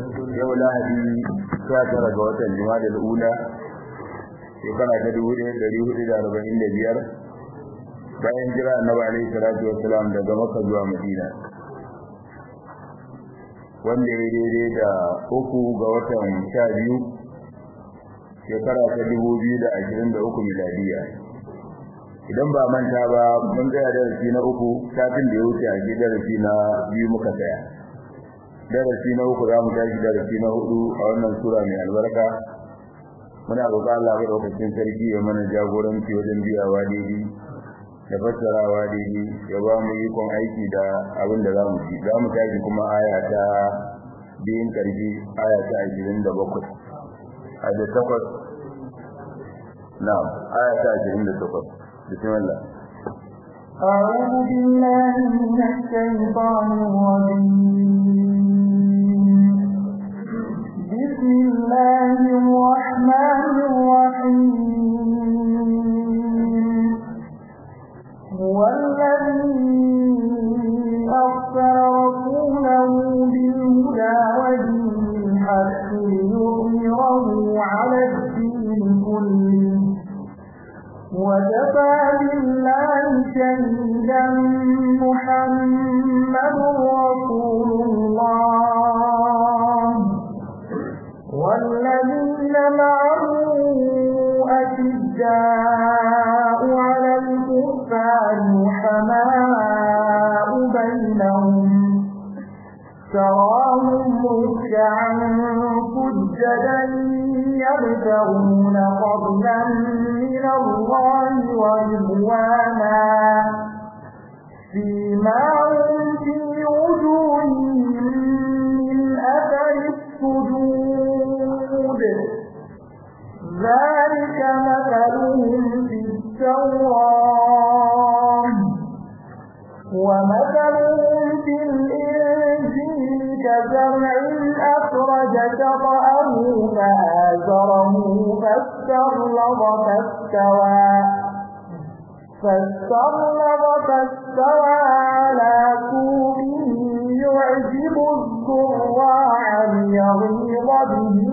yau lahadi sha tara ga watan jima'a da ula shekara ta dubu ɗaya ɗari hudu da arba'in da biyar bayan jira annabi alaihi salatu wassalam daga makka zuwa madina wanda ya daidai da uku ga watan sha biyu shekara ta dubu biyu da ashirin da uku miladiya idan ba manta ba mun tsaya darasi na uku satin da ya wuce a ji darasi na biyu muka tsaya darasi na uku za mu tashi darasi na hudu a wannan sura mai albarka muna roƙon Allah ga lokacin sarki ya mana jagoranci wajen biyawa daidai da fassarawa daidai ya ba mu ikon aiki da abin da za mu ci za mu tashi kuma aya ta biyun ƙarfi aya ta ashirin da bakwai a da takwas na'am aya ta ashirin da takwas bismillah أعوذ بالله من الشيطان الرجيم بسم الله الرحمن الرحيم هو الذي أرسل رسوله بالهدى ودين الحق ليظهره على الدين كله وكفى بالله شهيدا محمد رسول الله والذين معه أشداء على الكفار حماء بينهم تراهم ركعا سجدا يبتغون فضلا من الله ورضوانا فيما هم في وجوههم من أثر السجود ذلك مثلهم في التوراة ومثلهم في الإنجيل كزرع أخرج شطأه فآزره فاستغلظ فاستوى فاستغلظ فاستوى على سوقه يعجب الزراع ليغيظ بهم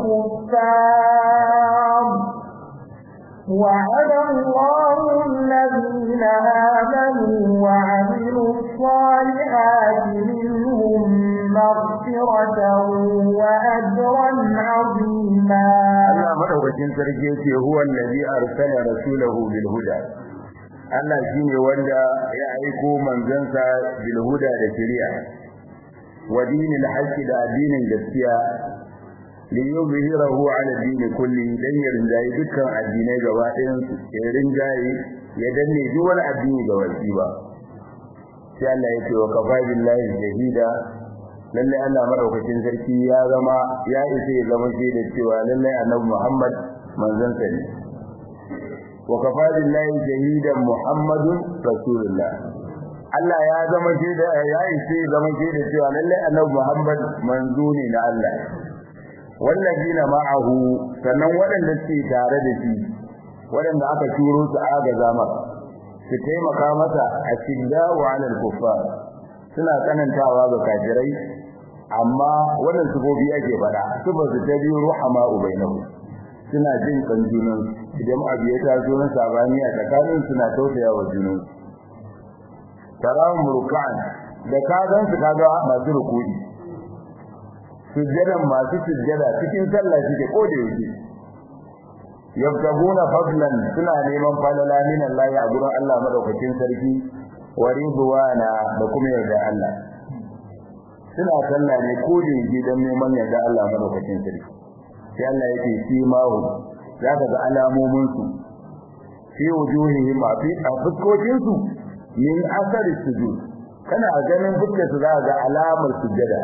الكفار وعد الله الذين آمنوا وعملوا الصالحات منهم مغفرة وأجرا عظيما Allah madaukakin sarki yace huwa allazi arsala rasulahu bil huda Allah shine wanda ya aiko manzansa bil huda da shari'a wa dinil haqqi da addinin gaskiya li yuzhirahu ala din kulli dan ya rinjaye dukkan addinai gaba ɗayan su ya rinjaye ya danne duk wani addini ga wasi ba sai Allah ya ce wa kafa billahi shahida lalle Allah madaukakin sarki ya zama ya isa ya zama da cewa lalle annabi Muhammad manzon sa ne wa kafa billahi shahidan Muhammadun rasulullah Allah ya zama da ya isa ya zama da cewa lalle annabi Muhammad manzo ne na Allah wallazina ma'ahu sannan waɗanda suke tare da shi waɗanda aka turo su aga zama su taimaka masa a shidda wa alal kuffar suna tsanantawa ga kafirai amma wannan sufofi ake faɗa sufa su ta biyu ruhama ubainahu suna jin kan junan idan abu ya taso na sabani a tsakanin suna tausaya wa junan tarawun rukan da ka gan su kaga masu rukudi sujjadan masu sujjada cikin sallah suke ko da yake yabtaguna fadlan suna neman falala min Allah a gurin Allah madaukakin sarki wa ridwana da kuma yarda Allah suna sallah ne ko da yake dan neman yarda Allah madaukakin sarki sai Allah yake shi mahu zaka ga alamomin su fi wujuhihim fi fuskokin su min asari sujud kana ganin fuskar su zaka ga alamar sujjada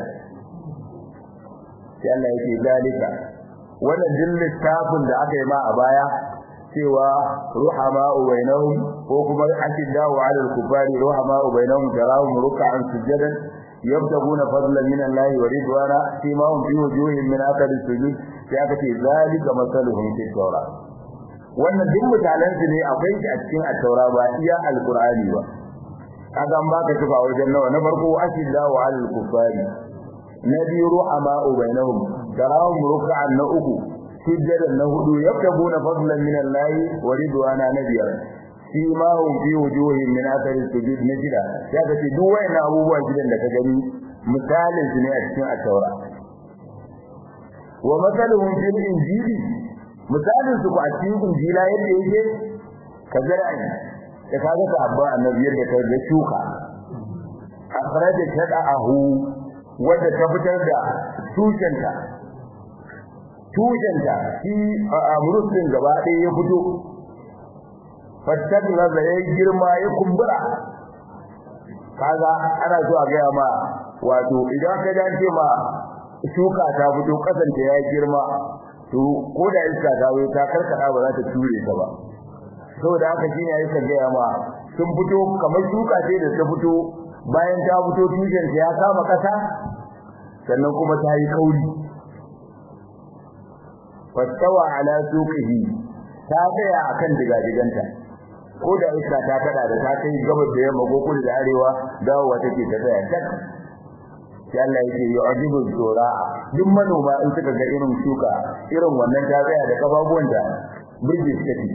sai Allah yake zalika wannan din littafin da aka yi ma a baya cewa ruhama bainahum ko kuma ashidda wa alal kufari ruhama bainahum tarahum ruk'an sujadan yabtaguna fadlan min Allah wa ridwana fi ma hum fi wujuhihim min athari sujud sai aka ce zalika masaluhum fi tawrat wannan duk mutanen su ne akwai shi a cikin at-taura ba iya al-qur'ani ba kaga an baka tuba wajen nawa na farko ashidda wa alal kufari na biyu ru'ama bainahum tarahum ruk'an na uku sujjadan na hudu yabtaguna fadlan min Allah wa ridwana na biyar fi ma hum fi wujuhihim min athari sujud na jira ya ga ce duk wayannan abubuwa gidan da ka gani misalin su ne a cikin at-taura wa masaluhum fil injili misalin su ku a cikin injila yadda yake kazara'in da kaga ka abba annabi yadda ka ga shuka akhraja shada'ahu wanda ta fitar da tushenta tushenta shi amrusin gaba ɗaya ya fito fattadna da ya girma ya kumbura kaga ana so a gaya ma wato idan ka dace ma shuka ta fito kasance ya girma to ko da iska ta zo ta karkada ba za ta ture ta ba saboda haka shine yayi ka gaya ma sun fito kamar shuka ce da ta fito bayan ta fito tushen ya kama kasa sannan kuma ta yi kauri fastawa ala suqihi ta tsaya akan digadiganta ko da iska ta kada da ta kai gabas da yamma ko kudu da arewa dawowa take ta tsaya tak sai Allah yake yu'jibu zura duk manoma in suka ga irin shuka irin wannan ta tsaya da kafafuwan da birji take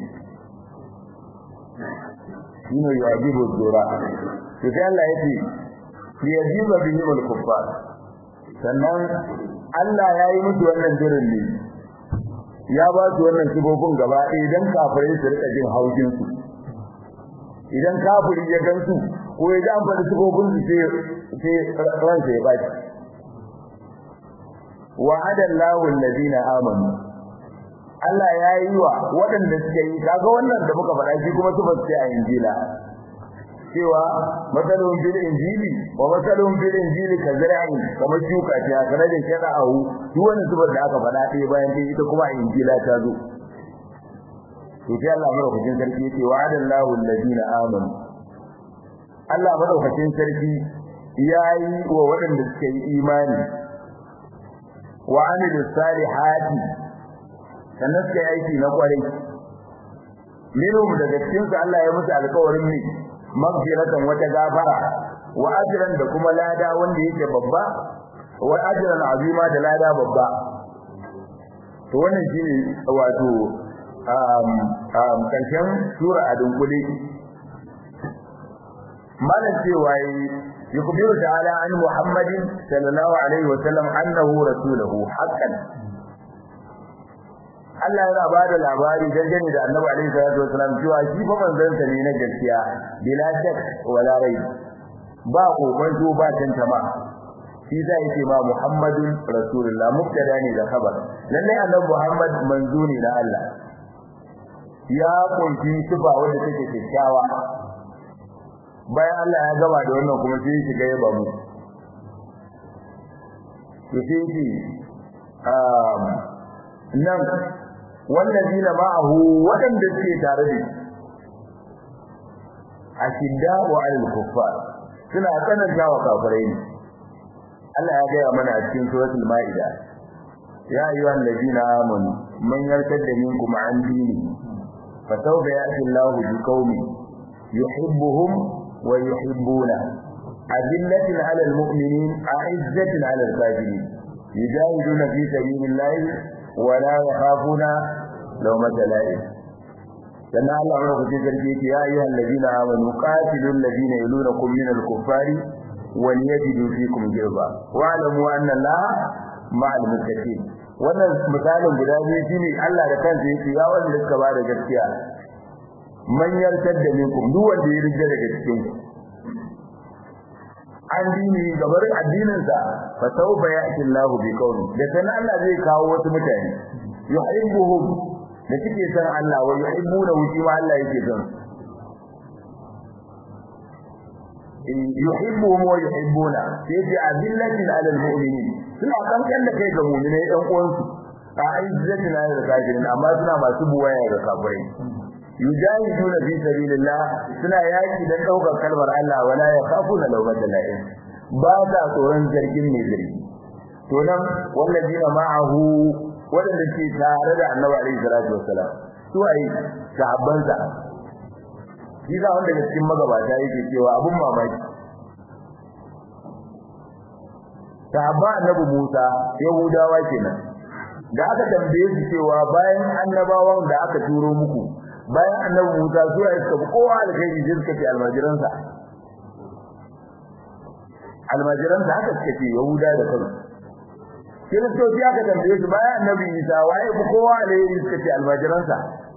shine yu'jibu zura to sai Allah yake liyajiba bihi al-kuffar sannan Allah ya yi musu wannan jirin ne ya ba su wannan sibobin gaba ɗaya idan kafirai su rika jin haushin su idan kafiri ya gansu ko ya ji an faɗi sibobin su sai sai ransa ya baki wa'ada Allahu alladhina amanu Allah ya yi wa waɗanda suka yi kaga wannan da muka faɗa shi kuma su ba su a injila cewa matsalolin bil injili wa matsalolin bil injili ka zara'i kamar shuka ce a sanadin shaɗa ahu duk wani zubar da aka faɗa ɗaya bayan ɗaya ita kuma a injila ta zo to sai Allah madaukakin sarki yace wa adallahu alladina amanu Allah madaukakin sarki yayi wa waɗanda suka yi imani wa amilus salihati sannan suka yi aiki na kwarai minhum daga cikin su Allah ya musu alƙawarin ne magfiratan wata gafara wa ajran da kuma lada wanda yake babba wa ajran azima da lada babba to wannan shine wato um um karshen sura a dunkule malan cewa يخبر تعالى عن محمد صلى الله عليه وسلم أنه رسوله حقا Allah yana ba da labari dangane da Annabi alaihi salatu wasallam cewa shi fa manzon sa ne na gaskiya bila shak wala rai ba kokonto ba tantama shi zai yake ma Muhammadun Rasulullah mubtada ne da khabar lalle Annabi Muhammad manzo ne na Allah ya kunshi sifa wanda take kyakkyawa bayan Allah ya gaba da wannan kuma sai shiga ya ba mu to sai shi um nan wallazina ma'ahu wadanda suke tare da shi ashidda wa alal kuffar suna tsananta wa kafirai ne Allah ya gaya mana a cikin suratul maida ya ayyuhal ladina amanu man yartadda minkum an dini fa sawfa ya'ti Allahu biqaumin yuhibbuhum wa yuhibbuna adillatin 'alal mu'minin a'izzatin 'alal kafirin yujahiduna fi sabilillahi wa la yakhafuna lawmata la'im sannan Allah ya rubuce sarki yake ya ayyuhal ladina amanu qatilul ladina yalunakum minal kuffari wal yajidu fikum jirba wa alamu anna Allah ma'al muttaqin wannan misalin guda biyu shine Allah da kansa yake ya wanda suka ba da gaskiya man yartadda minkum duk wanda ya rige daga cikin ku an dini gabar addinin sa fa sawfa ya'ti Allahu bi qawli da sanan Allah zai kawo wasu mutane yuhibbuhum da suke san Allah wa yuhibbuna wuci ma Allah yake son yuhibbuhum wa yuhibbuna sai ji abillatin ala almu'minin suna kankan da kai ga mu'minai ɗan uwansu a izzatin ala alkafirin amma suna masu buwaya ga kafirai yujahiduna fi sabilillah suna yaki dan daukar kalmar Allah wala yakhafuna lawmata la'in ba sa tsoron zargin mai zargi to nan wallazina ma'ahu wadanda ke tare da Annabi alaihi salatu wassalam su ai sahabban sa shi da wanda daga cikin magabata yake cewa abun mamaki sahaba annabi Musa yahudawa kenan da aka tambaye su cewa bayan annabawan da aka turo muku bayan annabi Musa su ya suka kowa alkhairi sai suka ce almajiransa almajiransa haka suka ce yahuda da kansu kiristoci aka tambaye su bayan annabi Isa waye ku kowa alheri suka ce almajiransa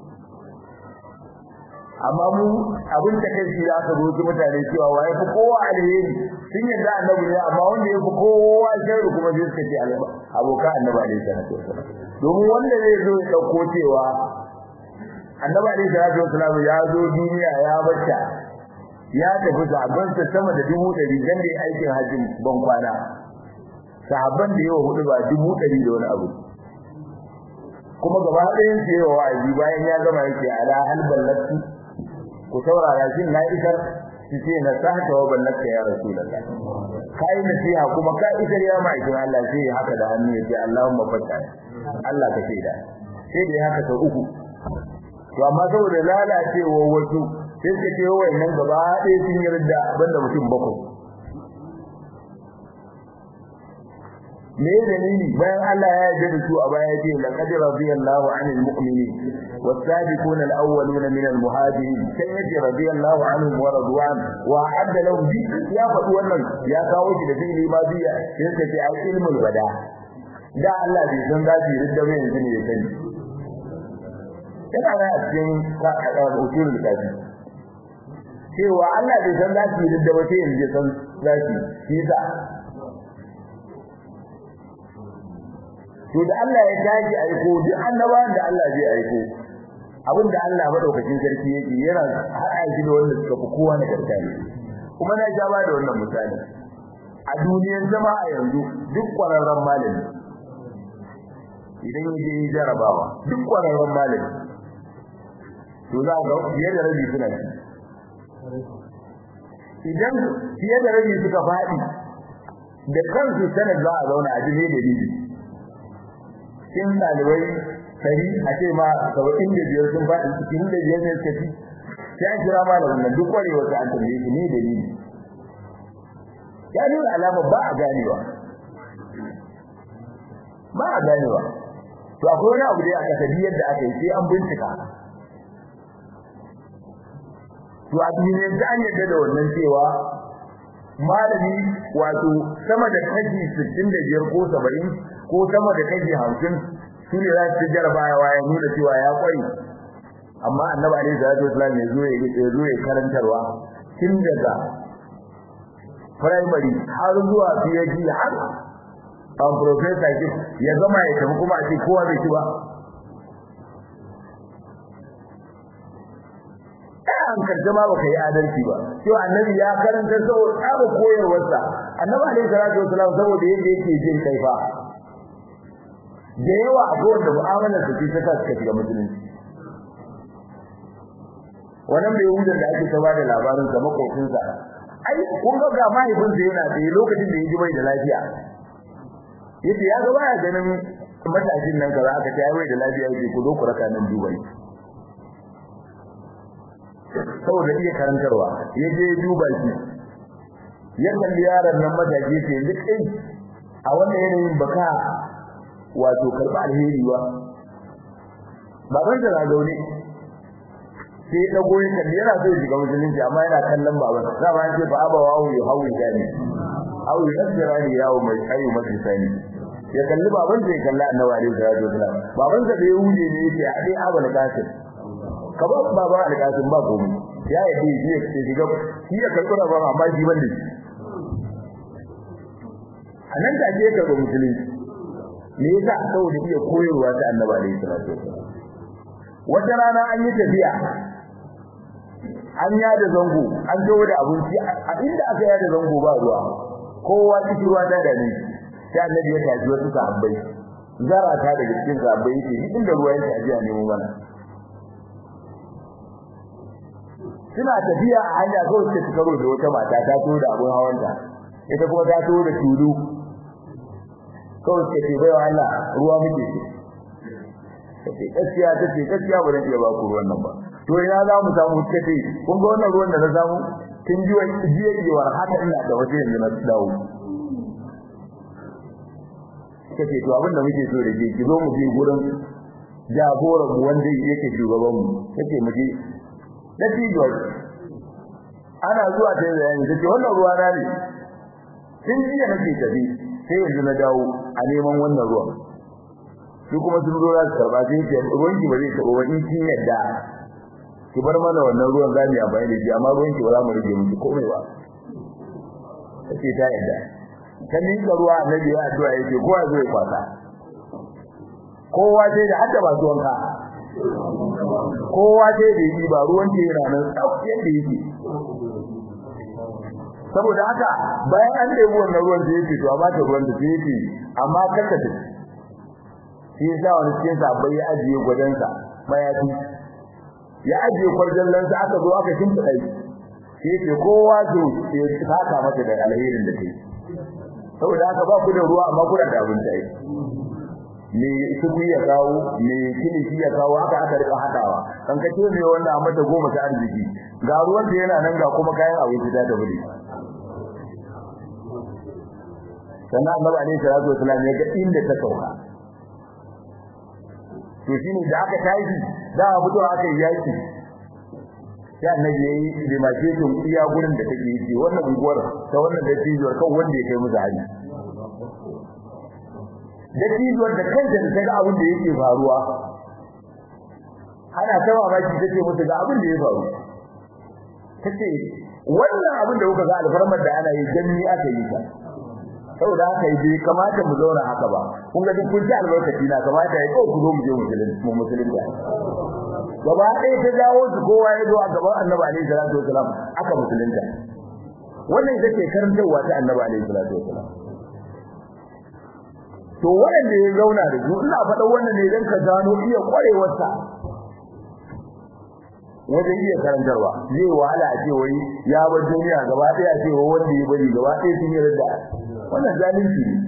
amma mu abin da kai shi aka zo su mutane cewa waye ku kowa alheri sun yadda annabi ne amma wanda ya fi kowa sharri kuma sai suka ce aboka annabi alaihi salatu wasallam domin wanda zai zo ya dauko cewa annabi alaihi salatu wasallam ya zo duniya ya bacca ya tafi zaben sa sama da dubu ɗari dan da aikin hajjin ban kwana sahabban da yawa hudu ba dubu ɗari da wani abu kuma gaba ɗayan su yawa wa'azi bayan ya gama yake ala hal ballatu ku saurara shin na isar su ce na sahata wa ballaka ya rasulullah kai nasiha kuma ka isar ya ma'aikin Allah sai haka da hannu yace Allahumma fatta Allah ka shaida sai da haka sau uku to amma saboda lalacewa wasu sai suka ce wayannan gaba ɗaya sun yarda banda mutum bakwai me dalili bayan Allah ya yarda da su a baya ce laqad radiyallahu 'anil mu'minin was-sabiqun al-awwaluna min al-muhajirin sai yace radiyallahu anhum wa radwan wa adda lahum bi ya faɗi wannan ya kawo shi da fi'ili ma biya sai suka ce ai ilmul bada da Allah bai san za su yi ridda ba yanzu ne ya sani yana da cikin usulul kafi cewa Allah bai san za su yi ridda ba sai yanzu ya san za su yi sa to da Allah ya tashi aiko duk annabawan da Allah zai aiko abinda Allah madaukakin sarki yake yana haɗa shi da wanda suka fi kowa na gargaɗi kuma na ja ba da wannan misali a duniyar zama a yanzu duk kwararren malami idan ya je jarabawa duk kwararren malami to za ga fiye da rabi suna ci idan fiye da rabi suka faɗi da kansu sanar za a zauna a ji ne dalili cikin ɗalibai ɗari a ce ma saba'in da biyar sun faɗi cikin da biyar ne suka ci sai an kira malamin nan duk kwarewar sa an tambaye shi ne dalili ya nuna alama ba a ganewa ba a ganewa to akwai wani abu da aka tabi yadda aka yi sai an bincika to a duniyar da an yadda da wannan cewa malami wato sama da kashi 65 ko 70 ko sama da kashi 50 su ne za su jarabawa ya nuna cewa ya kwai amma annabi alaihi salatu wasallam ya zo ya zo ya karantarwa tun daga primary har zuwa PhD har an professor ke ya gama ya tafi kuma a ce kowa bai ci ba an karta ma baka yi adalci ba to annabi ya karanta saboda tsaba koyarwarsa annabi alaihi salatu wasallam saboda yadda yake jin kai fa da yawa a kowace mu'amalar su ta sa suka shiga musulunci wannan bai wuce da ake saba da labarin sa makocinsa ai kun ga ga mahaifinsa yana da lokacin da yaji bai da lafiya yace ya ga baya ganin matashin nan kaza aka ce ai bai da lafiya yake ku zo ku raka nan dubai saboda iya karantarwa ya je duba shi ya kalli yaron nan matashi ce yanzu kai a wannan yanayin baka wato karba alheri ba baban da na zaune sai da goyi kalli yana so shiga musulunci amma yana kallon baban za ba ce fa aba wa yu hawi dani aw yasrani yawo mai ayu majlisani ya kalli baban sai kalla annabi alaihi salatu wasalam baban sa da ya huje ne yake a dai abul qasim ka ba baba alƙasin ba komai ya yi shi ya ce shiga shi ya karɓi ba amma shi ban da shi a nan da ake karɓi musulunci me yasa saboda iya koyarwa ta annabi alaihi salatu wata rana an yi tafiya an yada zango an dawo da abinci a inda aka yada zango ba ruwa kowa cikin ruwa ta da ni sai annabi ya tafi wasu sahabbai zara ta daga cikin sahabbai yake inda ruwa yake ajiya nemo mana suna tafiya a hanya kawai suka ci karo da wata mata ta to da abun hawanta ita kuma ta to da tulu kawai suka ce bai wa Allah ruwa muke ce kace gaskiya tace gaskiya ba zan iya ba ku ruwan nan ba to ina za mu samu kace kun ga wannan ruwan da na samu kin ji wani jiya jiwar haka ina da waje yanzu na dawo suka ce to abin da muke so da ke ki zo mu je gurin jagoran mu wanda yake shugaban mu kace mu je da George ana zuwa ta bayani take wannan ruwa na ne tun jiya nake tafi sai yanzu na dawo a neman wannan ruwan su kuma sun zo za su karba sai ce ruwan ki ba zai taɓa wani kin yadda ki bar mana wannan ruwan za mu yi amfani da shi amma ruwan ki ba za mu rage miki komai ba take ta yadda kan ni ga ruwa annabi ya addu'a yake kowa zai kwasa kowa sai da hadda ba zuwan ka kowa sai da yi ba ruwan ke yana nan tsauki yadda yake saboda haka bayan an ɗebi wannan ruwan da yake to a bata ruwan da yake amma kanka ta shi yasa wani cikin sabai ya ajiye gwadansa mayafi ya ajiye kwarjallansa aka zo aka shimfiɗa shi yake kowa to ya saka masa da alherin da kai saboda haka ba ku da ruwa amma kuna da abin da me suku ya kawo me kilishi ya kawo haka aka rika hadawa kan ka ce me wannan amma ta goma ta arziki ga ruwan da yana nan ga kuma kayan abinci da ta bude sannan annabi alaihi salatu wasallam ya ga inda ta sauka to shine da aka tashi da abu to aka yi yaki sai annabi yayi limaketin iya gurin da take yi wannan unguwar ta wannan da tijiyar kan wanda ya kai musu hali da tijiyar da kanta da ta ga abin da yake faruwa ana ta mamaki take musu ga abin da ya faru tace wannan abin da kuka ga alfarmar da ana yi dan ni aka yi ta saboda haka yi bai kamata mu zauna haka ba kun ga duk kun ci albarkaci na kamata ya ko ku zo mu je mu musulunci gaba ɗaya ta jawo su kowa ya zo a gaban annabi alaihi salatu wasalam aka musulunta wannan ita ce karantarwa ta annabi alaihi salatu wasalam to wanda ya zauna da su ina faɗa wannan ne dan ka gano iya kwarewarsa wajen iya karantarwa zai wahala a ce wai ya bar duniya gaba ɗaya ce wa wanda ya bari gaba ɗaya sun yi da wannan zalunci ne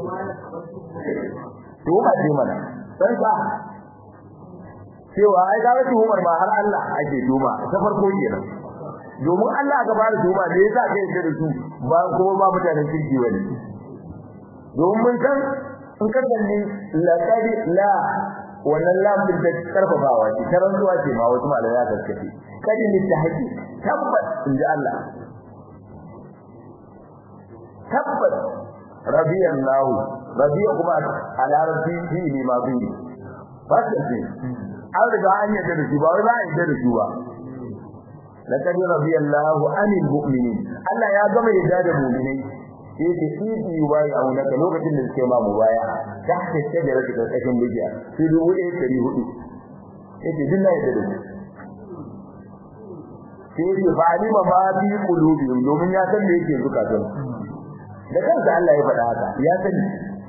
to ba ce mana dan sa cewa ai ga wata Umar ma har Allah ake tuma ta farko kenan domin Allah aka fara tuma da yasa kai da su ba kuma ba mutanen kirki bane domin mun san in ka kalli la kadi la wannan lam din da karfafawa ce tarantuwa ce ma wasu malamai ya kaskace kadi ne ta haƙi tabbas inji Allah tabbas rabiyallahu rabiya kuma a larabci shi ne ma bi fasirci an riga an yadda da shi ba wai ba a yadda da shi ba laqad radiyallahu anil mu'minin Allah ya gama yadda da mu'minai sai ce idi yubai a wani lokacin da suke ma mu baya ta ce da rake karkashin bijiya sai dubu ɗaya ɗari hudu yace din na yadda da shi sai ce fa alima ma fi qulubihim domin ya san me yake zukatan da kansa Allah ya faɗa haka ya sani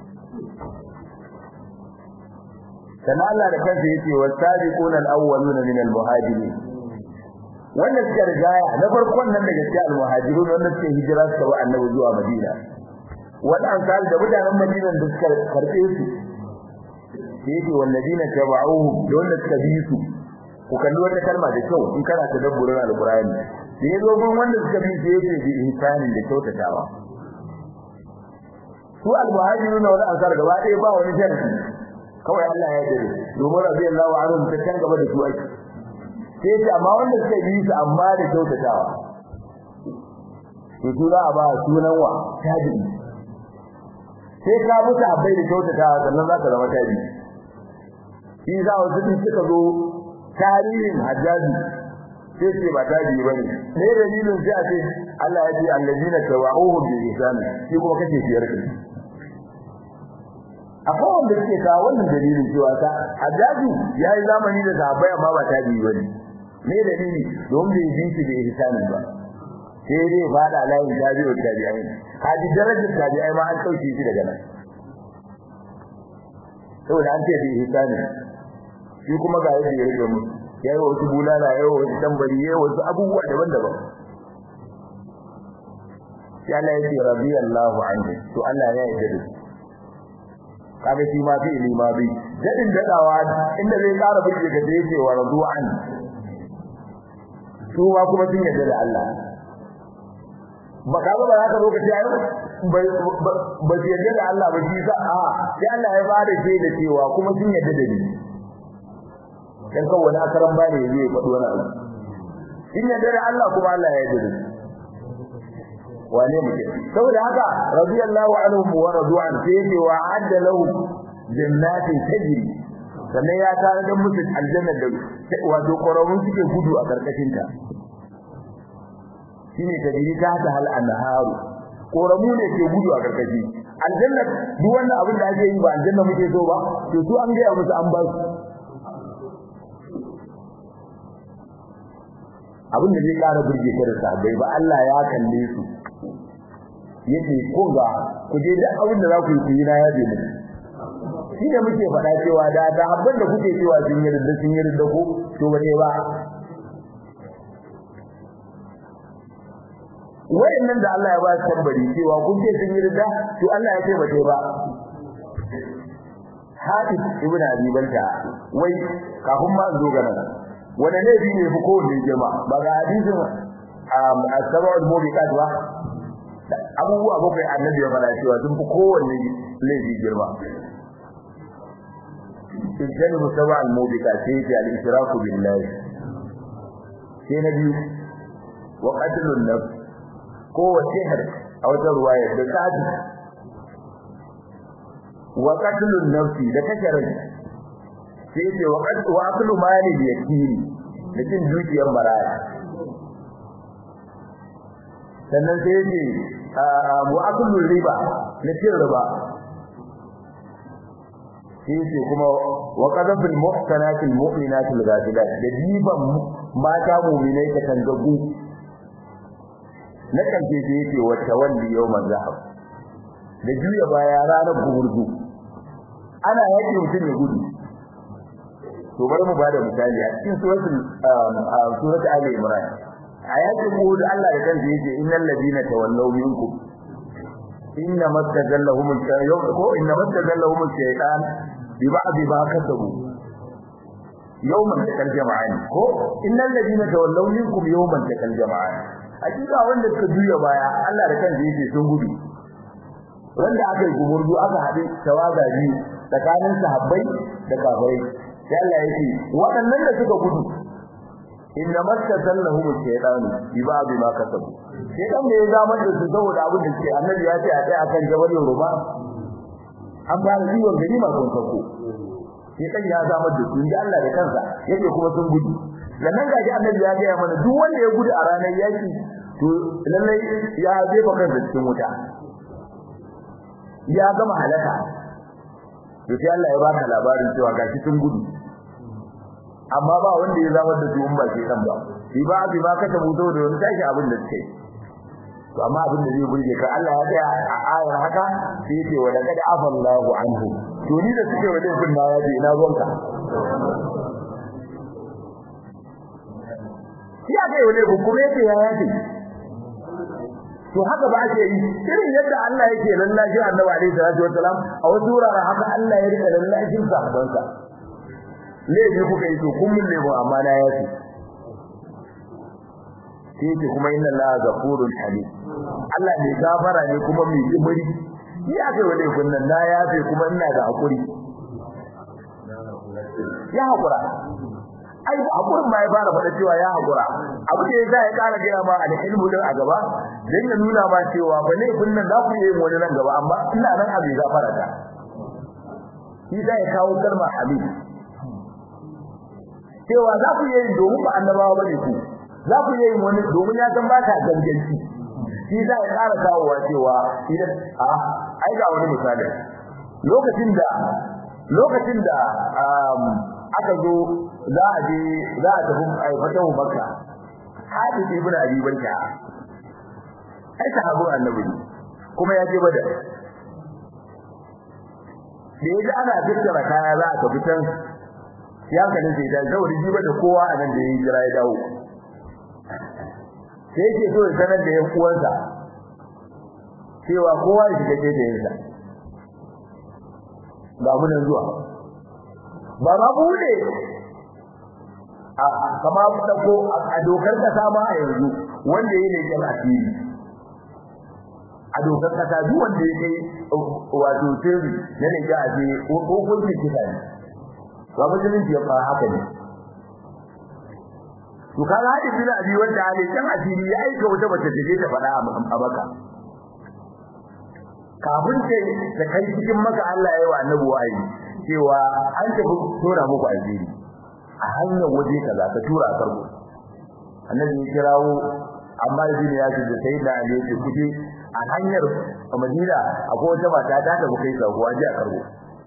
sana Allah da kansa yake wasabiquna al-awwaluna min al-muhajirin wanda suka rigaya na farkon nan daga cikin al-muhajirun wanda suka hijira suka wa annabi zuwa Madina wanda ansar da mutanen Madina da suka karbe su yake walladina tabauhum da wanda suka bi su ku kalli wata kalma da kyau in kana tadabburin al-Qur'ani da yazo gun wanda suka bi su yake bi ihsanin da kyautatawa su al-muhajirun wal ansar gaba ɗaya ba wani sharri kawai Allah ya dare domin radiyallahu anhu ta kan gaba da su aiki sai ce amma wanda suka yi su amma da kyautatawa to su za a ba sunan wa tabi sai ka mutu abai da kyautatawa sannan za ka zama tabi shi za a wasu suka zo tarihin hajjaji sai ce ba tabi ba ne ne dalilin sai a ce Allah ya ce allazina tawa'uhum bi ihsan shi kuma kace fiyar kai akwai wanda suke kawo wannan dalilin cewa ta hajjaji yayi zamani da sahabbai amma ba tabi bane me dalili don bai bi shi da ihsani ba sai dai fada layin tabi'u tabi'in haji darajar tabi'ai ma an kauce shi daga nan saboda an ce bi ihsani shi kuma ga yadda ya rike mu yayi wasu bulala yayi wasu tambari yayi wasu abubuwa daban-daban sai Allah ya ce radiyallahu anhu to Allah ya yarda da shi kaga shi ma fi ilima bi dadin dadawa inda zai ƙara bude ga da yake wa radu'an su ma kuma sun yarda da Allah ba ka ba za ka lokaci ayo ba su yarda da Allah ba shi sa a sai Allah ya bada shi da cewa kuma sun yarda da ni dan kawai wani akaran bane zai faɗi wani abu sun yarda da Allah kuma Allah ya yarda da ni wane muke saboda haka radiyallahu anhum wa radu'an sai yake wa adda lahu jannatin tajri sannan ya tare da musu aljanna da wato ƙwararrun suke gudu a karkashin ta shine tajri ta ta hal anharu ƙoramu ne ke gudu a karkashi aljanna duk wannan abin da ake yi ba aljanna muke so ba to su an ga musu an ba su abin da zai ƙara burge ka da sabai ba Allah ya kalle su yake kun ga ku je duk abin da za ku yi ku yi na yabe mu shi da muke faɗa cewa da da habban da kuke cewa sun yi da sun yi da ku to ba ne ba wayannan da Allah ya ba su tambari cewa kun ce sun yi da to Allah ya ce ba ne ba Hafiz ibn Abi Balta wai kafin ma zo ga nan wanda ne bi ne fi kowanne girma ba ga hadisin as-sab'ul mubiqat ba abubuwa bakwai annabi ya faɗa cewa sun fi kowanne laifi girma in musaba al-mubika sai ya al-israku billahi sai na biyu wa qatlun nafs ko wa sihr a wata ruwaya da kadi wa qatlun nafsi da kashe rai sai ya wa qatlu wa aqlu mali yakini da cin dukiyar maraya sannan sai ya ce wa aqlu riba na cin riba sai kuma wa qadafil muhsanatil mu'minatil ghafilat da diban mata mu'minai ta tangagu na kanke sai yake wa tawalli yawmal zahab da juya baya ranar gumurzu ana yake mutum ya gudu to bari mu bada misali a cikin suratul surat ali imran ayatul qud Allah da kansa yake innal ladina tawallaw minkum inna mastazallahum al-shaytan ko inna mastazallahum al-shaytan bi ba'd ma kasabu yawman takal jama'ani ko innal ladina tawallaw minkum yawman takal jama'ani hakika wanda suka juya baya Allah da kansa yake sun gudu wanda aka yi gumurdu aka haɗe tawaga biyu tsakanin sahabbai da kafirai sai Allah yake waɗannan da suka gudu inna mastazallahum al-shaytan bi ba'd ma kasabu shaytan ne ya zama da su saboda abin da ke annabi ya ce a tsaya akan jabal Yoruba an ba da jiwon gari ma kun sako shaytan ya zama da su inda Allah da kansa yake kuma sun gudu sannan ga ji annabi ya ga mana duk wanda ya gudu a ranar yaki to lallai ya jefa kansa cikin wuta ya gama halaka to sai Allah ya baka labarin cewa gashi sun gudu amma ba wanda ya zama da su in ba shi kan ba shi ba bi ba kace mu da wani tashi abin da suke to amma abin da zai burge ka Allah ya tsaya a ayar haka sai yake wa laqad afallahu anhu to ni da suke wajen kun na yaji ina gonka ya kai wale ku kuma yake ya yaji to haka ba ake yi irin yadda Allah yake lallashi Annabi alaihi salatu wasalam a wasu wuraren haka Allah ya rika lallashin sahabbansa laifi kuka yi to kun min laifin amma na yafi sai ce kuma inna Allah ghafurun halim Allah ne gafara ne kuma mai jibiri ni aka yi laifin nan na yafe kuma ina da hakuri ya hakura ai hakurin ma ya fara faɗa cewa ya hakura abu da yasa ya ƙara gaya ma alhilmu din a gaba dan ya nuna ma cewa ba laifin nan za ku yi wani nan gaba amma ina nan abin gafara ta shi ya kawo kalmar halim cewa za ku yi domin ba annabawa bane ku za ku yi wani domin ya san ba ta ganganci shi za ya ƙara kawowa cewa idan a ai ga wani misali lokacin da lokacin da aka zo za a je za a tafi ai fatan makka hadis ibn abi bakka ai sahabban annabi kuma ya je badar da yaji ana tattara kaya za a tafi can ya kalin sai da zauri ji da kowa a nan da yayi jira ya dawo sai yake so ya sanar da yan uwansa cewa kowa ya shiga da yansa ga mun zuwa ba ma bude a kama ta ko a dokar kasa ma a yanzu wanda yake ne kan asiri a dokar kasa duk wanda ya kai wato sirri na ne ga aje hukuncin kisa ne ba musulunci ya fara haka ne to kaga hadin bin abi wanda ali kan asiri ya aika wata mace ta je ta faɗa a maka kafin ce da kai cikin maka Allah ya yi wa annabi wa'ayi cewa an tafi tura muku asiri a hanyar waje kaza ta tura a farko annabi ya kirawo amma ibn yasir da sayyidina ali ya ce kuje a hanyar Madina akwai wata mata ta tafi kai sako waje a karbo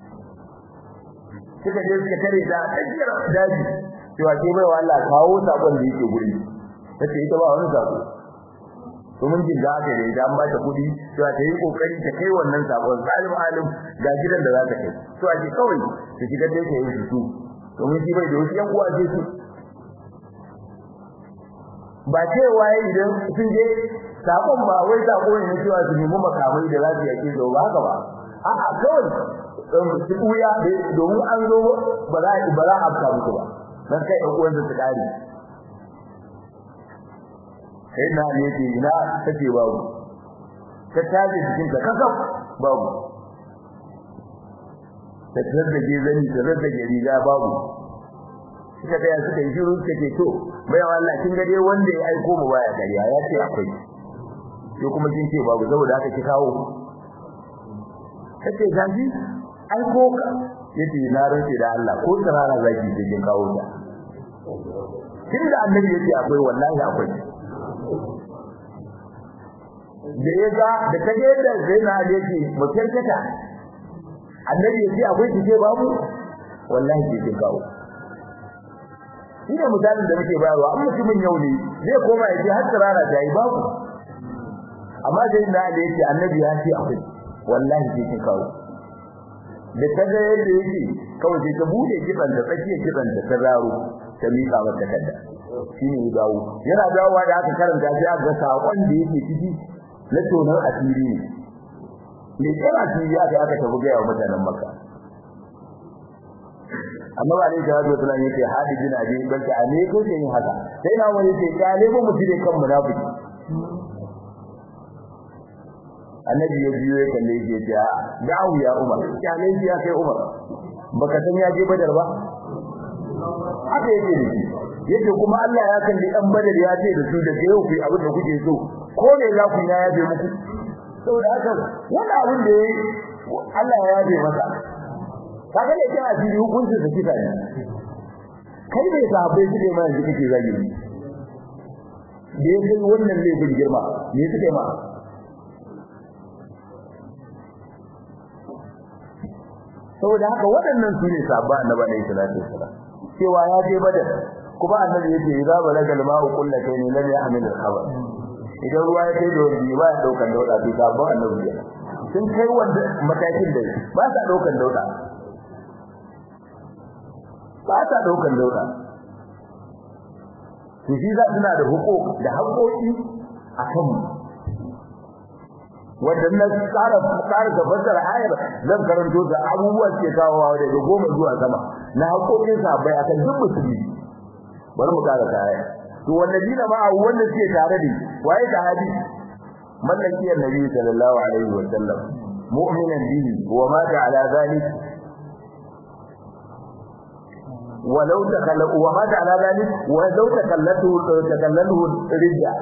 suka je suka tare da ajiyar daji cewa ke bai wa Allah kawo sakon da yake guri tace ita ba wani sako to mun jin da aka da idan ba ta kudi cewa ta yi kokari ta kai wannan sakon zalim alim ga gidan da za ta kai to a ji kawai ta shiga da yake yin su to mun ji bai da wasu yan uwa ce su ba cewa idan sun je sakon ba wai sako ne cewa su nemi makamai da za su yake zo ba haka ba a'a kawai su buya domin an zo ba za a ba za a afka muku ba dan kai ɗan uwansa su kare sai na ne ce ina take babu ta taje cikin ta kasaf babu ta tsaddage zani ta tsaddage riga babu suka tsaya suka yi shiru suka ce to bai Allah kin ga dai wanda ya aiko mu baya kariya ya ce akwai sai kuma kin ce babu saboda haka ki kawo kace gaji aiko ka yace na rance da Allah ko tsarara zaki sai kin kawo ta tunda annabi yace akwai wallahi akwai da ya ga da ta ga yadda zaina da yake mutarkata annabi yace akwai kike babu wallahi kike kawo ina misalin da muke bayarwa amma mutumin yau ne zai koma yace har tsarara ta yi babu amma dai na da yake annabi ya ce akwai wallahi kike kawo da ta ga yadda yake kawai sai ta bude kiban da tsakiyar kiban da ta zaro ta mika mata kadda shine ya dawo yana dawowa da aka karanta sai aka ga sakon da yake ciki na tonar asiri ne ne kira asiri aka aka tafi ga yawa mutanen makka amma ba ne da wato tunan yake hadi bin abi balka a ne ko yin haka sai na wani ce ka ne mu mutune kan munafiki annabi ya biyo ya kalle shi ya ce da'u ya umar kyale shi ya kai umar baka san ya je badar ba haka yake da shi yadda kuma Allah ya kalli dan badar ya ce da su da yau ku abin da kuke so ko ne za ku ya yabe muku saboda haka wannan abin da yayi Allah ya yabe masa kaga ne kai asiri hukuncin sa kisa ne kai ne sahabbai suke ma yanzu kake zagi da ya kai wannan laifin girma me suke ma saboda haka waɗannan su ne sabba annabi alaihi salatu wasalam cewa ya je badar kuma annabi yake idza balagal ma'u qullatayn lam yahmil al-khabar idan ruwa ya kai da wani ba ya daukan dauda to sabon annabi ne sun kai wanda matakin da ba sa daukan dauda ba sa daukan dauda to shi za suna da hukuk da haƙoƙi a kan wadannan tsara tsara da fassara ayar zan karanto da abubuwa ke kawowa daga goma zuwa sama na haƙoƙin sahabbai akan duk musulmi bari mu kara kaya to wallazina ma wanda suke tare da waye sahabi mallaki annabi sallallahu alaihi wa sallam mu'minan bihi wa mata ala zalik ولو تكل ومات على ذلك ولو تكلته تكلله رجع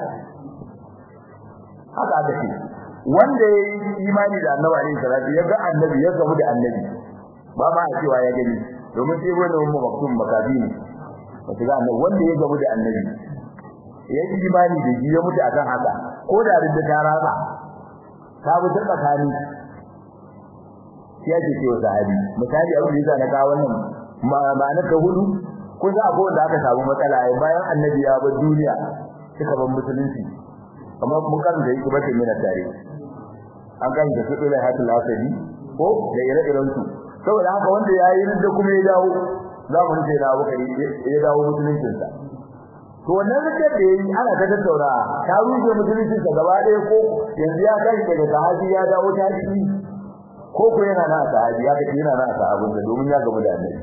haka aka ce wanda ya yi imani da annabi alaihi salatu ya ga annabi ya gamu da annabi ba ma a cewa ya gani domin sai wani mu maktum makabi ne wata ga annabi wanda ya gamu da annabi ya yi imani da shi ya mutu akan haka ko da ridda ta rasa ta bi ta tsakani ya ce cewa sahabi misali abin da yasa na kawo wannan ma'anar ta hudu ko za a da aka samu matsala bayan annabi ya bar duniya suka bar musulunci amma mun kan da yake bace mina tare an kan da su dole hatul asadi ko da ire-iren su saboda haka wanda yayi da kuma ya dawo zamu rufe da Abu Bakari ya dawo musuluncin sa to wannan rike da yayi ana ta tattaura ta rufe musuluncin sa gaba ɗaya ko yanzu ya kai daga sahabi ya dawo ta ciki ko ko yana na sahabi ya kace yana na sahabin da domin ya gaba da annabi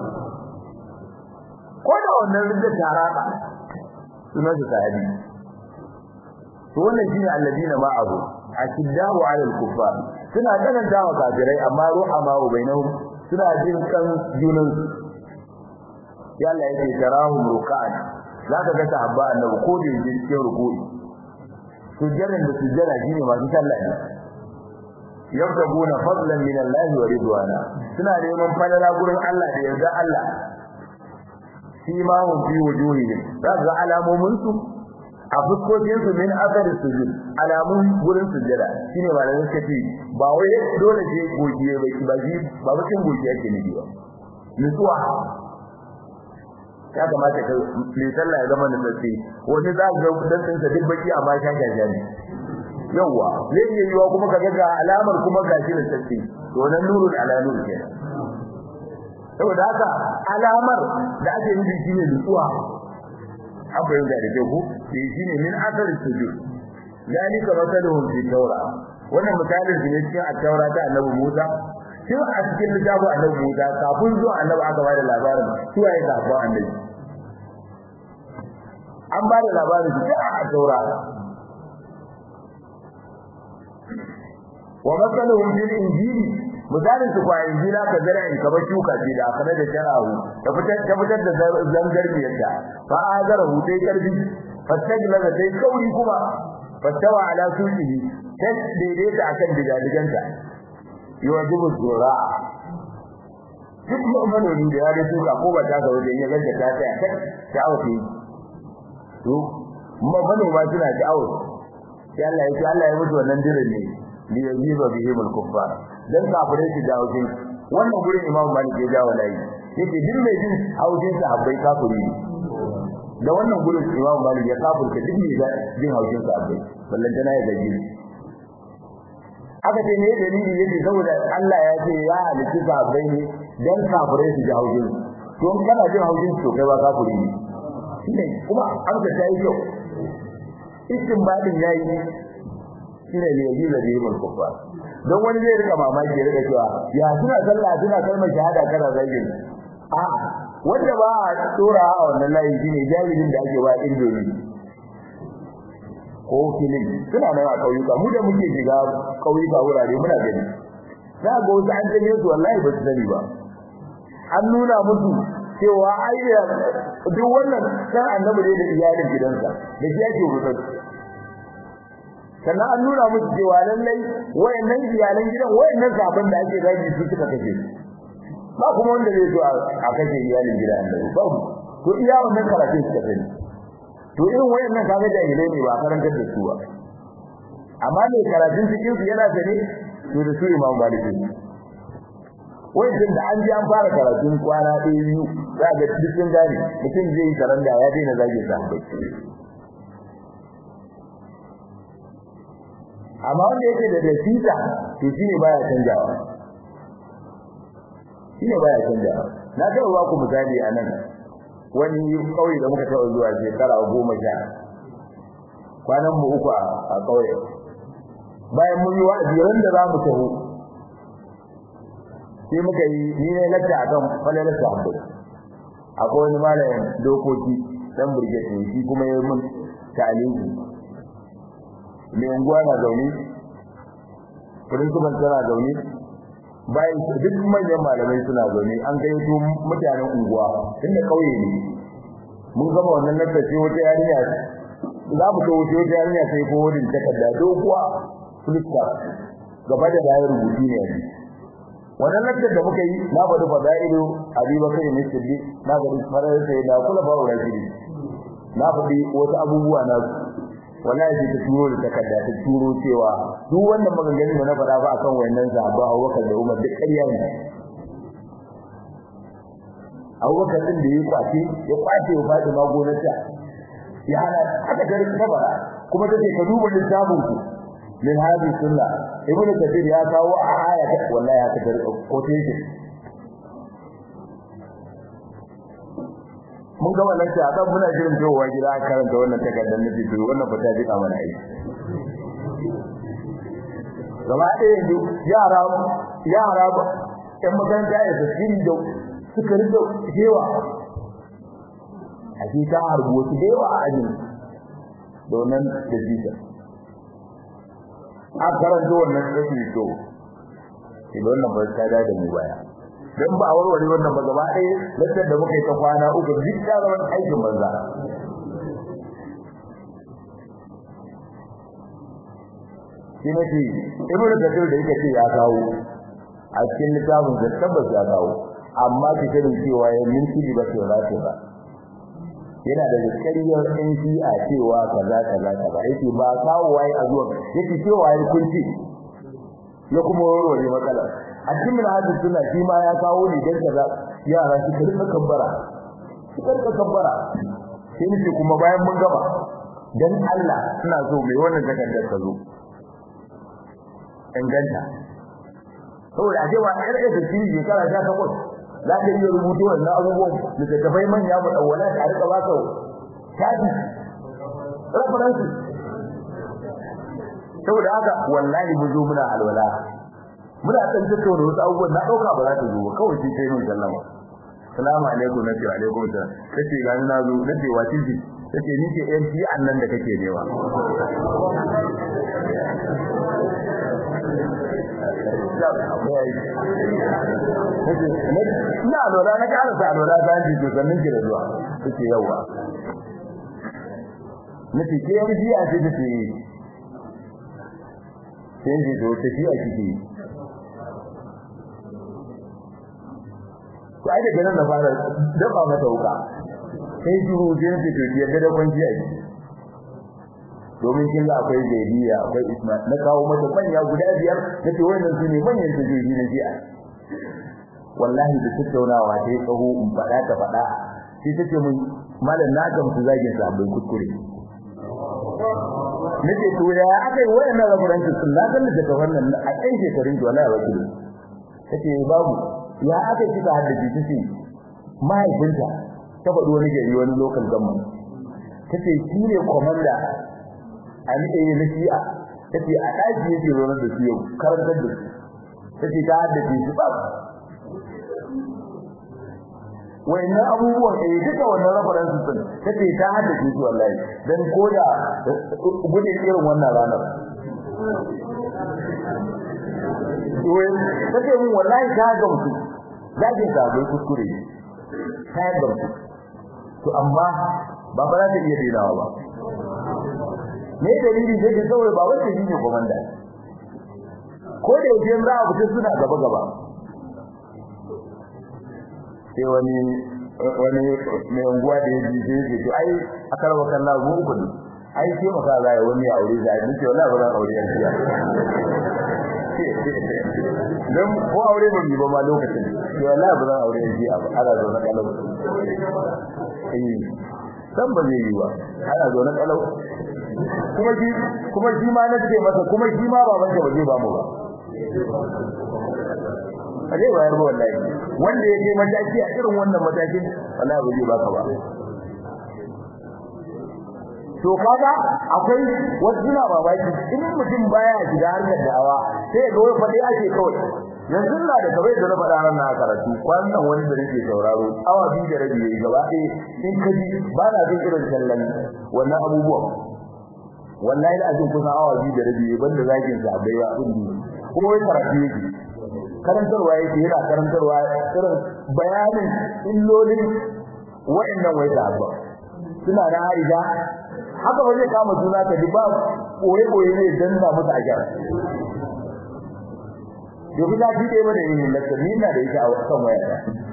ko da wannan rike taraka sunan sa sahabi to wannan shine alladina ma'ahu ashiddahu 'ala al-kuffar suna kananta wa kafirai amma ruhama wa bainahum suna jin kan junan ya Allah yake tarahum ruk'an zaka ga sahabba annabi ko da yake cikin ruku'i sujjadan da sujjada shine masu sallah ne yabtaguna fadlan min Allah wa ridwana suna neman falala gurin Allah da yarda Allah shi ma hum fi wujuhihim zaka alamomin su a fuskokin su min athar sujud alamun gurin sujjada shine malamin suka ce ba wai dole ce gogiye ba ba ji ba bakin gogiye yake ne ba nutsuwa ya kamata ka mai sallah ya zama nutsatsi wani za ga dantin sa duk baki amma sha sha ne yawa zai iya yiwa kuma ka ga alamar kuma gashi da tsatsi to nan nurul ala nur kenan saboda haka alamar da ake yi shine nutsuwa an fahimta da kyau ko shi shine min asar sujud dalika masaluhum fi tawra wannan misalin ne cikin at-taura ta annabi Musa tun a cikin littafin annabi Musa kafin zuwa annabi aka bada labarin su waye kafin annabi an bada labarin su a at-taura wa masaluhum fil injili misalin su kwa injila ka zara in ka shuka ce da aka da sharahu ta fitar ta fitar da zangarniyarta fa azarahu dai karbi fastajla da dai kauri kuma fastawa ala suqihi ta daidaita akan digadiganta yawajibu zura duk manomi da ya da shuka ko ba ta ga wajen ya ganta ta tsaya ta ta'awufi to manoma suna ta'awu sai Allah ya ce Allah ya mutu wannan dirin ne li yajiba bihim al-kuffar dan kafirai su dawo jin wannan gurin Imam Malik ya jawo layi yake din mai jin haujin sa habbai kafiri da wannan gurin Imam Malik ya kafirta duk mai jin haujin sa habbai ballan tana ya gaji aka ce ne dalili yake saboda Allah ya ce ya halitta sahabbai ne dan kafirai su ji haujin to kana jin haujin to kai ba kafiri ne shine kuma an ga tayi kyau istinbadin yayi shine ne yaji da yayin kufa don wani zai rika mamaki ya rika cewa ya suna sallah suna kalmar shahada kana zagin a wanda ba a tsora a wannan layi shine jahilin da ake ba indomi ko filin suna nan a kauyuka mu da muke shiga kauyuka wurare muna gani za ga wasu an tanye su wallahi ba su sani ba an nuna musu cewa ai duk wannan san annabi ne da iyalin gidansa da shi yake rubuta sannan an nuna musu cewa lallai wayannan iyalan gidan wayannan sabon da ake zagi su suka kace ba kuma wanda zai zo a kace iyalin gidan annabi ba to iya wannan karatun suka sani to irin wayannan kaga jahilai ne ba karantar da su ba amma ne karatun cikin su yana da ne to da su imam maliki wajen da an ji an fara karatun kwana ɗaya biyu za ga cikin gari mutum zai yi karanda ya daina zage sahabbai amma wanda yake da dasita to shine baya canjawa shine baya canjawa na taɓa ba ku misali a nan wani kauye da muka taɓa zuwa shekara goma sha kwanan mu uku a kauye bayan mun yi wa'azi ran da za mu taho sai muka yi ni ne lakta akan falalar sahabbai akwai wani malamin dokoki dan burgete shi kuma ya mun ta'aliki mai unguwa na zaune principal tana zaune bayan duk manyan malamai suna zaune an gayyato mutanen unguwa tunda kauye ne mun gama wannan lakta sai wata yarinya za mu wuce wata yarinya sai ko wurin takarda doguwa fuska gaba da dayar rubutu ne a wannan lakcin da muka yi na faɗi fada'ilu abubakar ne siddi na faɗi farar sai da kula ba wa rashidi na faɗi wasu abubuwa na wallahi sai ta turo da takarda ta turo cewa duk wannan maganganun da na faɗa ba akan wannan sahaba Abubakar da Umar duk ƙarya ne Abubakar din da ya kwace ya kwace wa Fatima gonarta ya hana aka gari kabara kuma take ka duba littafin ku min hadhihi sunna ibnu kathir ya kawo a aya ta wallahi haka da quotation mun ga wannan ta kan muna jirin jowa gida karanta wannan takardar nufi to wannan fata jika mana aiki gaba ɗaya yanzu yara yara ƴan makaranta ya tasiri da suka rika jewa a ce ta harbu wasu da yawa a ajin da wannan da jita a karanto wannan sai to idan wannan ba ta da mu baya dan ba warware wannan ba gaba ɗaya lantar da muka yi ta kwana uku duk da zaman aikin banza shi ne shi ibnu kathir da yake ce ya kawo a cikin littafin da tabbas ya kawo amma ki sani cewa ya minti ba ce ba ce ba yana da kariyar ɗin shi a cewa kaza kaza kaza yake ba kawo waye a zuwa yake cewa ya kunci ya kuma warware matsala a cikin hadisi suna shi ma ya kawo ne dan kaza yara su karɓa kabbara su karɓa kabbara sai ne kuma bayan mun gaba dan Allah ina so mai wannan takardar ka zo inganta saboda a cewa ɗan ɗan da shi shekara ta takwas za ka iya rubuto wannan abubuwan littattafai manya mu ɗauwala da a riƙa ba ka shafi referensi saboda haka wallahi mu zo muna alwala muna ɗan tattauna wasu abubuwan na ɗauka ba za ta zo ba kawai sai kai mun sallama salamu alaikum na ce alaikum salam kace ga na zo na ce wace ce kace ni ce yan fi annan da kake newa ina lura na ƙara sa lura ta ji to sannan ki da zuwa kace yawa nace ke yan fi a ce ta ce sai ji to ta fi a kike to ai daga nan na fara dafa mata wuka sai juru je ne to yadda da kwanci a jiki domin kin ga akwai Zaidiya akwai Ismail na kawo mata manya guda biyar nace wannan su ne manyan tajoji na jiya wallahi da tattaunawa ta yi tsaho in faɗa ta faɗa sai ta ce mun malam na gamsu zagin sabbin kuskure nace to ya aka yi wayannan raburanci sun na san da ta wannan a kai shekarun ki wallahi wakili tace babu ya aka yi kika haddace tace mahaifinta ta faɗi wani gari wani local government tace shi ne komanda a nike yi na shi'a tace a ɗaki yake zo da su yau karantar da su tace ta haddace shi ba wayannan abubuwan eh duka wannan references din tace ta haddace su wallahi dan koda gudun irin wannan ranar wai tace mun wallahi ta ga mutu zaki ta bai kuskure ta ga mutu to amma ba ba za ta iya dinawa ba me dalili sai da saboda ba wanda shi ne komanda ko da yake za a fita suna gaba gaba sai wani wani mai unguwa da ya ji sai to ai akarwa kallah mu uku ne ai sai maka za ya wani aure da ni ce wallahi ba zan aure yan jiya dan ko aure ban yi ba ma lokacin to wallahi ba zan aure yan jiya ba ana zo na kalau eh dan ba zai yi ba ana zo na kalau kuma shi kuma shi ma na ce masa kuma shi ma baban ka ba zai ba mu ba zai bayar ba wallahi wanda ya kai mataki a irin wannan matakin wallahi ba zai baka ba to kaga akwai wasu na babaki in mutum baya shiga harkar da'awa sai ga wani fadi ake kawai yanzu na da kawai da na faɗa ran na karatu wannan wani da nake sauraro awa biyu da rabi yayi gaba ɗaya in ka ji ba na jin irin sallan wannan abubuwan wallahi da ajin kusan awa biyu da rabi yayi banda zakin sa bai ba abin kuma wai karatu yake karantarwa yake yana karantarwa irin bayanin illolin wa'annan wai da abba suna da Aisha haka ba zai kama suna ta ba koye koye ne dan da musu ajar yau da shi dai bane yin lakani na da ita a kan waya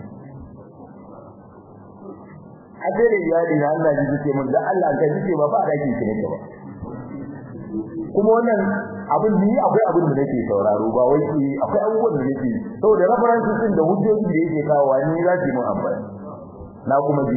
a dare iyali na Allah ji ce mun da Allah ka ji ce ba ba da kin ne ba kuma wannan abin ni akwai abin da nake sauraro ba wai ki akwai abubuwan da nake saboda references din da hujjoji da yake kawo ni za ki mun amfani na kuma ji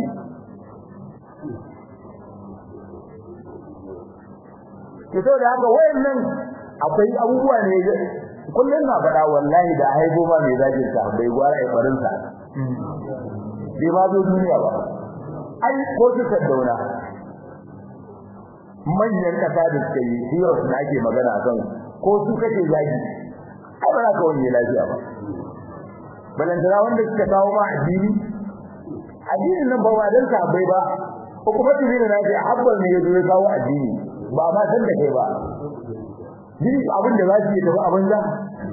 to saboda haka wayannan akwai abubuwa ne kullun na faɗa wallahi da haibo ma mai zagin sa bai gwara ai farin sa bai ma zo duniya ba ai ko su dauna manyan kasa da suka yi heroes da ake magana a kan ko su kake zagi ai ba za ka wani lafiya ba balantana wanda suka kawo ma addini addinin nan ba wa dan sabai ba ko kuma tuni da naji abban ne yazo ya kawo addini ba ma san da kai ba duk abin da za su yi tafi abin za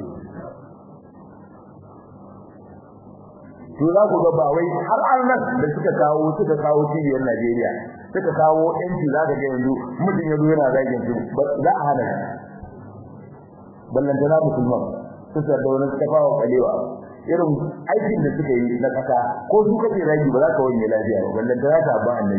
to za ku ga ba wai har annan da suka kawo suka kawo cibiyar Najeriya suka kawo yanci za ka ga yanzu mutum ya zo yana zagin su za a hana ballantana musulman su da wani tafawa kalewa irin aikin da suka yi na kasa ko su kace zagi ba za ka wani lafiya ba ballantana ta ba annabi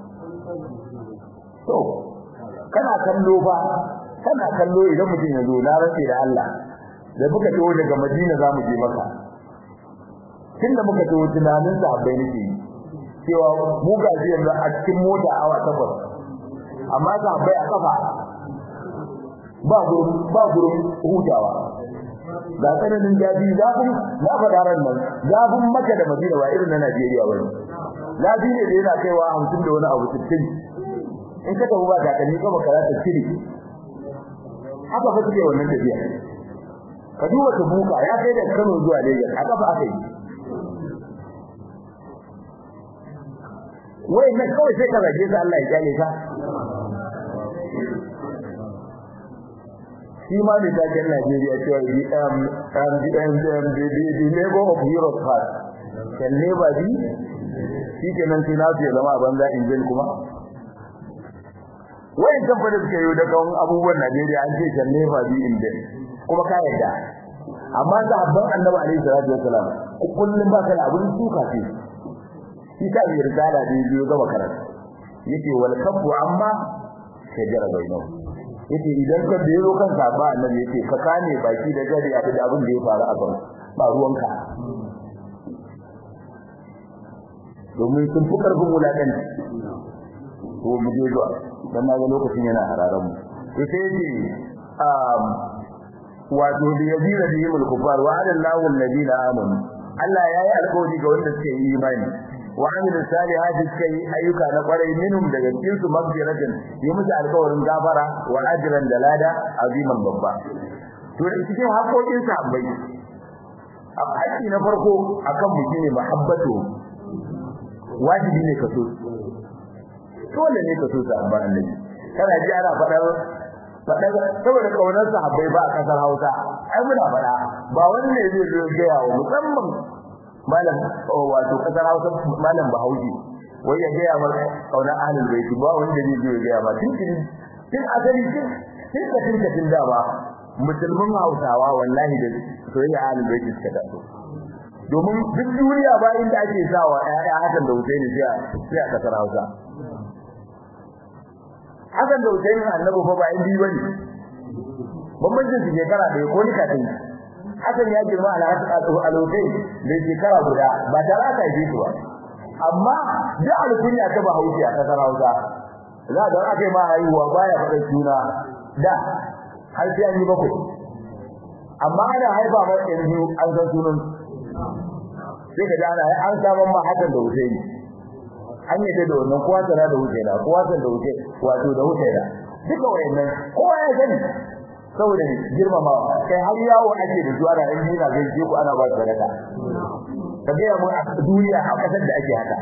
to kana kallo ba kana kallo idan mutum ya zo na rantsi da Allah da muka tawo daga Madina za mu je maka tunda muka tawo tunanin sahabbai nake cewa mu ga yanzu a cikin mota awa takwas amma sahabbai a kafa ba gurin ba gurin hutawa ga tsananin jabi zafin na faɗa ran nan zafin maka da Madina ba irin na Najeriya ba ne zafi ne da yana kaiwa hamsin da wani abu sittin in ka tafi ba takalmi ka baka ta cire haka fa suke wannan tafiya ka duba ta buka ya kai da Kano zuwa Lagos a kafa aka yi wai na kawai sai ka zage ka Allah ya kyale ka shi ma da taken Najeriya cewa the um um the um the the labor of Europe part can never be shi kenan sai na ce zama a banza injil kuma wayan tabbata suka yi da kan abubuwan Najeriya an ce can never be injil kuma ka yarda amma da abban Annabi alaihi salatu wasalam kullum ba kai abun suka ce shi ka yi risala da biyo gaba karatu yace wal kafu amma shajara bainahu yace idan ka bero kan saba annabi yace ka kane baki da gari a da abin da ya faru a kan ba ruwanka domin sun fi karfin wulakan to mu je zuwa dan na ga lokacin yana hararan mu to sai yace um wato da yazira da yimul kufar wa adallahu alladina amanu Allah yayi alƙawari ga wanda suke yi imani wa amilu salihati suka yi ayyuka na kwarai minhum daga cikin su magfiratin yi musu alƙawarin gafara wa ajran da lada aziman babba to da cikin haƙoƙin sahabbai haƙƙi na farko akan mu shine muhabbatu wajibi ne ka so dole ne ka so sahabban annabi kana ji ana faɗar faɗar saboda kaunar sahabbai ba a kasar Hausa ai muna faɗa ba wani ne zai zo ga yawo musamman malam wato kasar Hausa malam Bahaushe wai ya gaya mar kauna ahlul baiti ba wanda zai zo ya gaya ba tun tun tun asali tun tun ka tun ka tun da ba musulmin Hausawa wallahi da soyayya ahlul baiti suka taso domin duk duniya ba inda ake sawa ƴaƴa hakan da Husaini sai a sai a kasar Hausa hakan da Husaini annabi fa ba indi bane bambancin su shekara da ko ni kafin hakan ya girma al-Husaini da shekara guda ba ta raka shi ba amma da alkunya ta Bahaushe a kasar Hausa za da aka yi ma haihuwa baya faɗa suna da har sai an yi bakwai amma ana haifa mai yanzu an san sunan sai ka ji ana an saman ma hakan da Husaini an yi da wannan kowa tana da Husaina kowa tana da Husaini wato da Husaina duka wayannan kowa ya sani saboda girmamawa kai har yawo ake da zuwa da in dina zai je ku ana ba sadaka ka ga mu a duniya a kasar da ake haka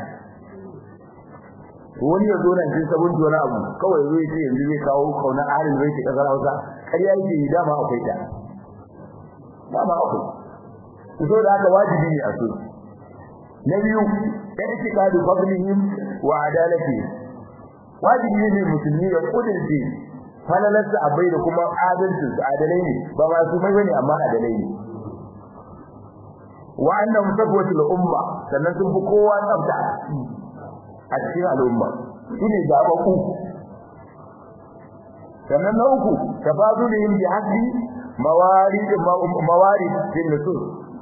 wani ya zo nan jin sabon jona abu kawai zai ce yanzu zai kawo kauna ahalin zai ke kasar Hausa kariya yake yi dama akwai ta dama akwai so da haka wajibi ne a so na biyu da yake kadu fadlihim wa adalati wajibi ne musulmi ya kudince falalarsa abai da kuma adalcin su adalai ne ba ma su mai bane amma adalai ne wa annahum safwatul umma sannan sun fi kowa tsafta a cikin al'umma shine zabaku sannan na uku tafadulihim bi hasbi mawarid mawarid din nusus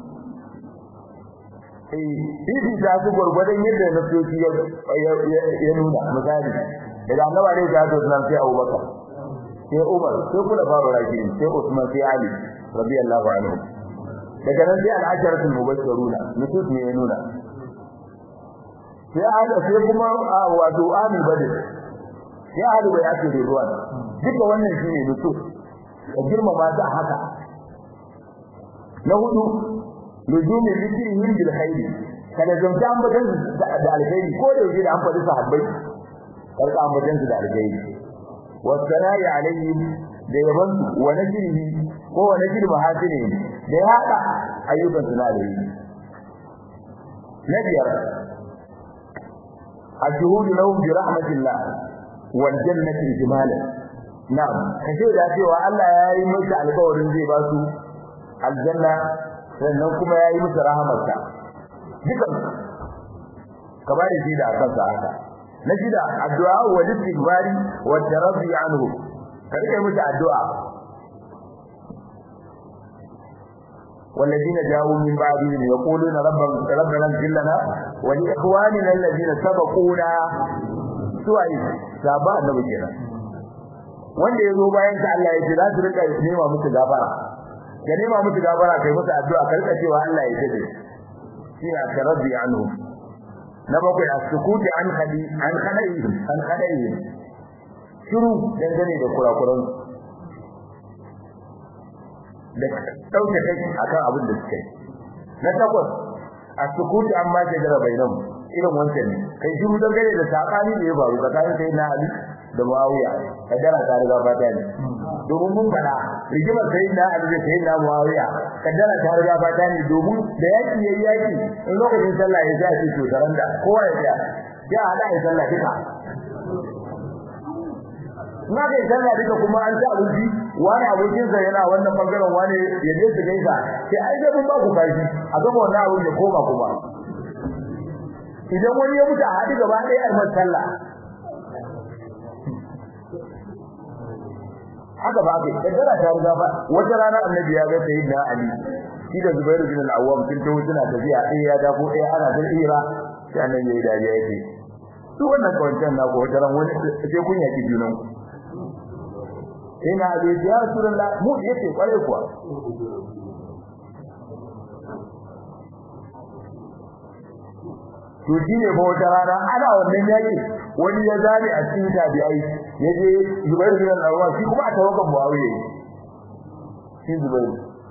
bibi ta su gurgurdan yadda nasoci ya nuna misali daga annabi ne ya zo nan sai Abubakar sai Umar sai kula fara rakin sai Usman sai Ali radiyallahu anhu daga nan sai al-asharatul mubashshiruna nusus ne ya nuna sai hada sai kuma wato Ami Badr sai hada bai ake da ruwan duka wannan shine nusus ka girmama ta haka na hudu luzumi zikrihim bil khair kada zanta ambatan da alkhairi ko da yake da an faɗi sahabbai karka ambatan su da alkhairi wasana'i alaihim da yaban su wa najrihi ko wa najri mahasini da ya hada ayyukan su na da yi na biyar الشهود لهم برحمة الله والجنة إجمالا نعم kace da cewa Allah ya yi musu alƙawarin zai ba su aljanna sannan kuma ya yi musu rahamarsa dukan ka bari shi da akan sa haka na shida addu'a wa istighfari wa tarabi anhu ka rike musu addu'a والذين جاءوا من بعدهم يقولون ربنا ربنا اغفر لنا ولاخواننا الذين سبقونا سوء سابا النبي kenan wanda yazo bayan ka Allah ya ce za su rika nema musu gafara ka nema musu gafara kai musu addu'a ka rika cewa Allah ya tabe shi ya karbi anhu na bakwai as-sukuti an khali an khalaihim an khalaihim shiru dangane da kurakuran da dauke kai akan abin da suke na takwas as-sukuti amma ke jira bainam irin wancan ne kai shiru dangane da sakani da ya faru tsakanin sai na Ali da Muawiya kaddara ta riga fata ne domin mun fada rigimar sai na Ali da sai na Muawiya kaddara ta riga fata ne domin da yaki yayi yaki in lokacin sallah ya zai to saranda kowa ya tsaya ya hada ya sallah duka na ga sallah duka kuma an ci abinci wani abokin sa yana wannan bangaren wani ya je su gaisa sai ai da mun ba ku kashi a gaba wannan abin ya koma kuma idan wani ya mutu a hadi gaba ɗaya a sallah haka ba kai kaddara ta riga ba wata rana annabi ya ga sayyidina ali shi da zubairu bin al-awwam sun tawo suna tafiya ɗaya ya dafo ɗaya ana da ira sai annabi ya yi dariya yake su wannan kawancan na ko wata ran wani sai kun yaki junan ku sai na ali ya rasulullah mu yace kware kuwa to shine ba wata rana ana wannan yaki wani ya zabe a cikin tabi'ai yaje Zubair bin al-Awwam shi kuma a tawakkal Muawiya shi Zubair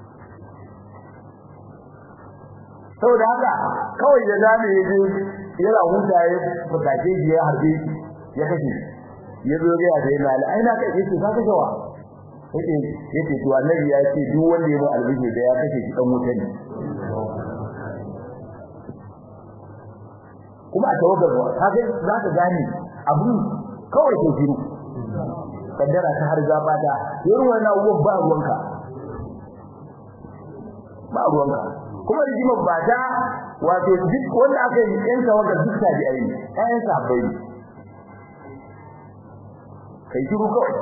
saboda haka kawai da zabe yaje yana huta ya fitace shi ya harbe ya kashe ya zo ga sai na Ali ai na kai shi ka kashe wa yace yace to annabi ya ce duk wanda ya ba albishi da ya kashe shi dan wuta ne kuma a tawagar wa kaga za ka gane abun kawai ke shiru kaddara ta har gaba da irin wannan abubuwan ba ruwanka ba ruwanka kuma rigimar ba ta wato duk wanda aka yi yan tawagar duk tabi ayi kayan sabai kai shiru kawai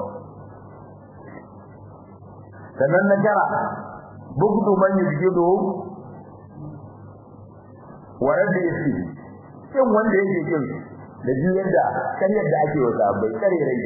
sannan na jara bugdu man yujidu wa rabbi yasi kin wanda yake kin da ji yadda kan yadda ake wa sahabbai kare rai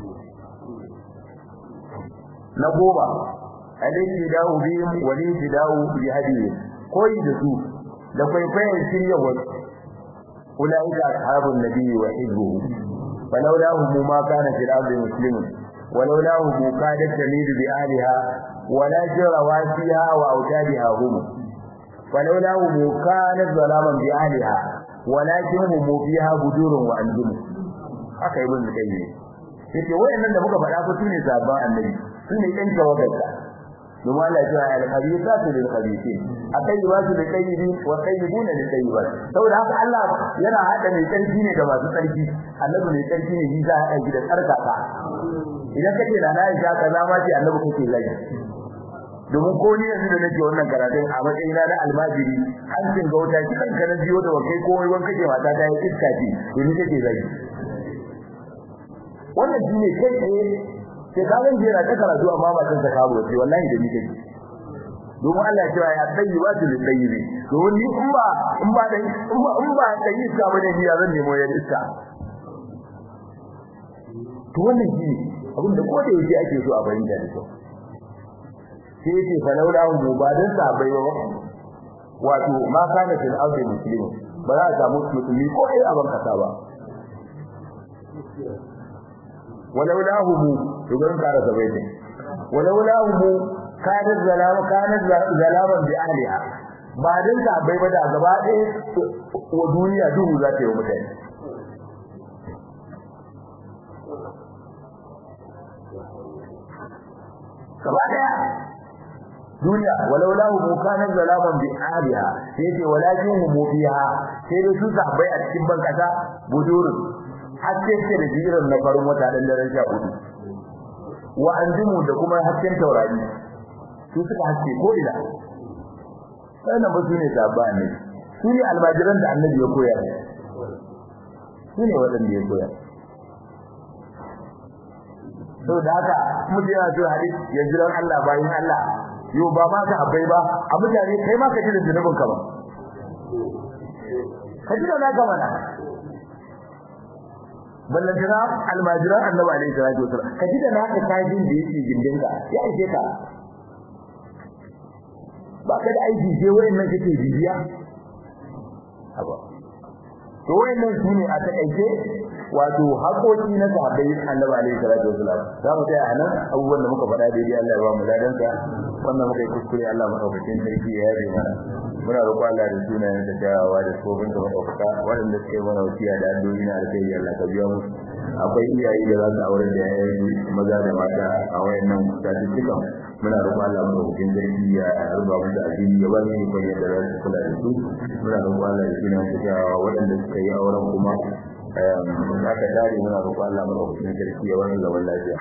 na goma alayhi da'u bihim wa li da'u bi hadiyi koyi da su da kwaikwayon shirya wasu ulaika ashabun nabiyyi wa hizbuhu falawlahum ma kana fil ardi muslimun ولولاه كادت تميل بأهلها ولا جرى واسيها وأوتادها هم ولولاه كانت ظلاما بأهلها ولكن هم فيها بدور وأنجم haka ibn qayyim yace wayannan da muka faɗa ko sune sabban annabi sune ɗan tawagarka domin Allah ya ce al-khabithatu lil khabithin at-tayyibatu lil tayyibin wa tayyibuna lil tayyibat saboda haka Allah yana hada mai tsarki ne da masu tsarki annabi mai tsarki ne bisa hada shi da tsarkaka idan kace da na Aisha kaza ma ce annabi kake zai domin ko ni yanzu da nake wannan karatun a matsayin na almajiri an cin gauta ki kan kana biyo da wakai ko wai wanka ce mata ta yi iska ce to ni kake zai wannan shine kai tsaye sai ka zan jera ta karatu amma ba san sakabu ce wallahi da ni kake domin Allah ya ce ya tayyibatu lil tayyibi domin ni in ba in ba da in ba in ba da iska bane ni ya zan nemo ya iska to wannan shi abin da koda yake ake so a bayyana da kyau sai yake falaula mu ba dan sabai ba wato ma kana fil ardi muslimin ba za a samu musulmi ko ai aban kasa ba ولولا هم يقولون كار سبيت ولولا هم كانت ظلام كانت ظلاما بأهلها بعدين sabai ba da gaba ɗaya wa duniya duhu za ta yi mutane gaba daya duniya walau lahu mukanan zalaman bi aliha sai ce walakin hum fiha sai da su sahabbai a cikin ban kasa budurun haske ce da jiran na farin wata dan daren sha hudu wa anjumu da kuma hasken taurari su suka haske ko ina wannan ba su ne sabba ne su ne almajiran da annabi ya koyar su ne waɗanda ya koyar sau da haka mutum yana so hadis ya jiran Allah bayan Allah yau ba ma ka abai ba a mutane kai ma ka ji da zunubin ka ba ka ji da naka mana ballantana almajiran annabi alaihi salatu wasallam ka ji da naka kajin da yake gindin ka ya aike ka ba ka da aiki sai wayannan kake bibiya haba to wayannan su ne a takaice wato haƙoƙi na sahabbai annabi alaihi salatu wasallam za mu tsaya anan abubuwan da muka faɗa daidai Allah ya ba mu ladan sa wannan muka yi kuskure Allah madaukakin sarki ya yabe mana muna roƙon Allah da sunayen da tawawa da tsofin da madaukaka waɗanda suke mana wasiya da addu'o'i na alkhairi Allah ka biya musu akwai iyaye da za su aure da yayan maza da mata a wayannan statistikan muna roƙon Allah madaukakin sarki ya ruba musu addini ya ba su ikon yadda za su kula da su muna roƙon Allah da sunayen da tawawa waɗanda suka yi auren kuma aka dare muna roƙon Allah madaukakin sarki ya wani zaman lafiya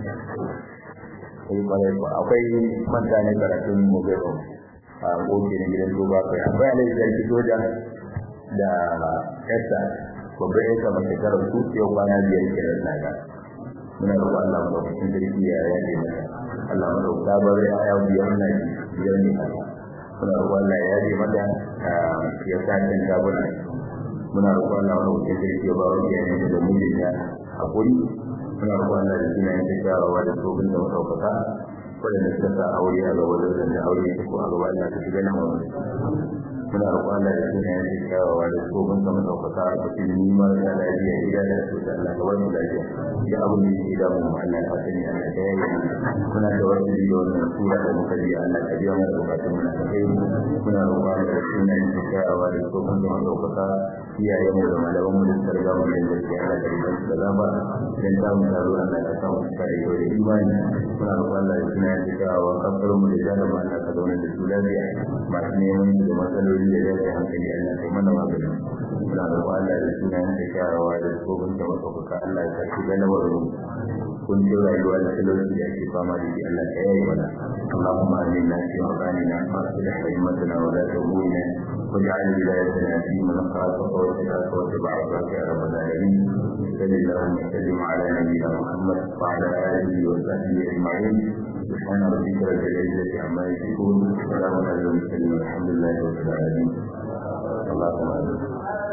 akwai manta ne karatun mugero a gobe na gidan duba kai akwai alai sarki soja da esta babban yanka mai shekarar su yau kwana biyar kiran naga muna roƙon Allah madaukakin sarki ya yaje mata Allah madaukakin bar ya ya biyar na biyar ne muna roƙon Allah ya yaje mata ya sa kan tabuna muna roƙon Allah madaukakin sarki ya ba wa iyayen da mijinta hakuri muna roƙon Allah da suna yin shawara da tsohon da madaukaka waɗanda suka sa aure a gaba da aure ta ko a gaba Allah ta shiga nan wani muna roƙon Allah da suna yin shawara da tsohon da madaukaka a cikin nima da lafiya gida da su da Allah kawai lafiya ya abu ne ke da mu Allah ka sani Allah ka yayi muna da wani da wannan sura da muka ji Allah ka biya mana bukatun mu na kai muna roƙon Allah da suna yin shawara da tsohon da madaukaka iyayen mu da malaman mu da suka riga mu da gaskiya Allah ka riga su da zaba idan ta mu taro Allah ka sa mu kare da imani muna roƙon Allah ya tuna da cewa kafar mu da jana mu Allah ka zauna da su lafiya masu neman su da matsaloli da yake hankali Allah kai mana magani muna roƙon Allah ya tuna da cewa da tsohon da madaukaka Allah ya karɓi galamar mu kun ji rayuwa da talauci da ake fama da shi Allah ka yayi mana اللهم آمنا في أوطاننا وأصلح أئمتنا ولاة أمورنا واجعل ولايتنا في من خافك واتقاك واتبع عصاك يا رب العالمين صل اللهم وسلم على نبينا محمد وعلى آله وصحبه أجمعين سبحان ربك رب العزة عما يصفون وسلام على المرسلين والحمد لله رب العالمين اللهم آمين